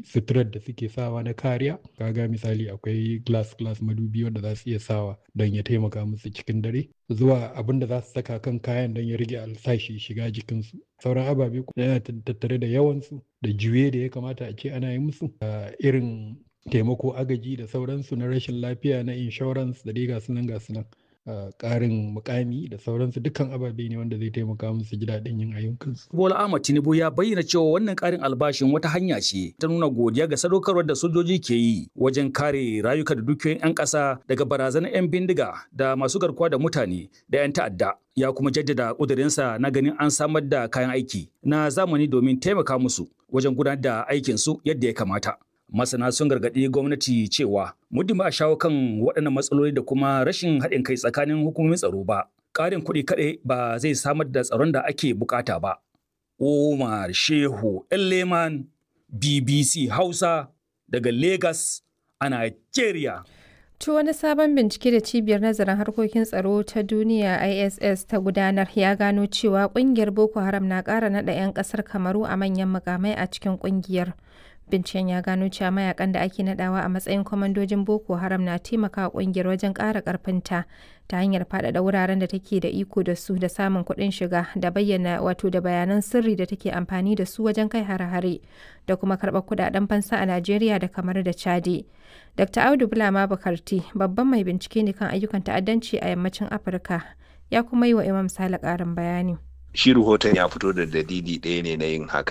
suturar da suke sawa na kariya kaga misali akwai glass glass madubi wanda za su iya sawa don ya taimaka musu cikin dare zuwa abin da za su saka kan kayan don ya rage alsashi shiga jikinsu sauran ababe yana tattare da yawansu da juye da ya kamata a ce ana yi musu irin taimako agaji da sauransu na rashin lafiya na insurance da dai gasu nan gasu nan ƙarin mukami da sauransu dukkan ababe ne wanda zai taimaka musu ji daɗin yin ayyukansu. Bola Ahmad Tinubu ya bayyana cewa wannan ƙarin albashin wata hanya ce ta nuna godiya ga sadaukarwar da sojoji ke yi wajen kare rayuka da dukiyoyin 'yan ƙasa daga barazanar 'yan bindiga da masu garkuwa da mutane da 'yan ta'adda. Ya kuma jaddada ƙudurinsa na ganin an samar da kayan aiki na zamani domin taimaka musu wajen gudanar da aikinsu yadda ya kamata. masana sun gargaɗi gwamnati cewa muddin ba a shawo kan waɗannan matsaloli da kuma rashin haɗin kai tsakanin hukumomin tsaro ba ƙarin kuɗi kaɗai ba zai samar da tsaron da ake bukata ba Umar Shehu Leman BBC Hausa daga Lagos a Nigeria. To wani sabon bincike da cibiyar nazarin harkokin tsaro ta duniya ISS ta gudanar ya gano cewa kungiyar Boko Haram na ƙara naɗa 'yan ƙasar Kamaru a manyan mukamai a cikin kungiyar. Binciken ya gano cewa mayakan da ake nadawa a matsayin kwamandojin Boko Haram na taimakawa kungiyar wajen ƙara ƙarfinta ta hanyar faɗaɗa wuraren da take da iko da su da samun kuɗin shiga da bayyana wato da bayanan sirri da take amfani da su wajen kai hare-hare da kuma karɓar kuɗaɗen fansa a Najeriya da kamar da Chadi. Dr. Audu Bulama Bakarti babban mai bincike ne kan ayyukan ta'addanci a yammacin Afirka ya kuma yi wa Imam Sale ƙarin bayani. shi rahoton ya fito da dalili ɗaya ne na yin haka